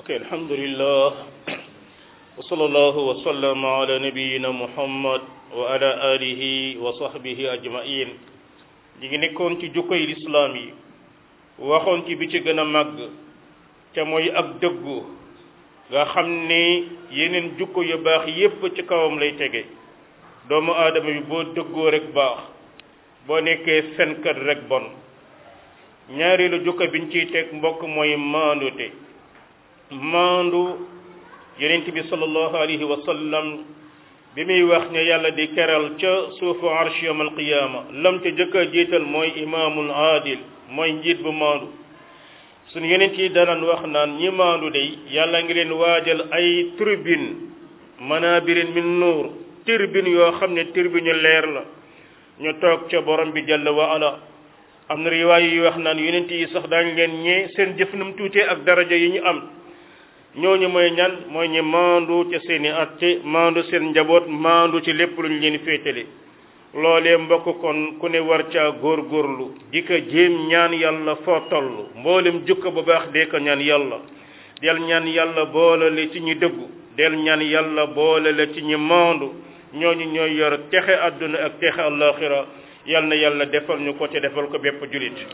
ok alhamdulillah wa sallallahu wa sallama ala nabiyina muhammad wa ala alihi wa sahbihi ajmain ñi ngi nekkoon ci jukkoy lislaam yi waxoon ci bi ci gën a màgg te mooy ak dëggu nga xam ni yeneen jukko yu baax yépp ci kawam lay tege doomu aadama bi boo dëggoo rek baax boo nekkee fenkat rek bon ñaareelu jukko biñ ciy teg mbokk mooy maandute maandu yonent bi sallallahu alayhi wa sallam bi muy wax ne yàlla di keral ca suufu arsh yawm alqiyaama lam ca jëkk a jiital mooy imaamul aadil mooy njiit bu maandu suñu yonent yi danaan wax naan ñi maandu day yàlla ngi leen waajal ay turbine manabirin min nuur turbine yoo xam ne turbine leer la ñu toog ca borom bi jalla wa ala am na riwaay yi wax naan yonent yi sax daañu leen ñee seen jëf nam tuutee ak daraja yi ñu am ñooñu mooy ñan mooy ñi maandu ca seeni atte maandu seen njaboot maandu ci lépp lu ñu leen féetale loolee mbokk kon ku ne war caa góorgóorlu di ko jéem ñaan yàlla foo toll mboolem jukka bu baax dee ko ñaan yàlla del ñaan yàlla boole la ci ñi dëggu del ñaan yàlla boole la ci ñi maandu ñooñu ñooy yor texe àdduna ak texe àllaaxira yal na yàlla defal ñu ko te defal ko bépp julit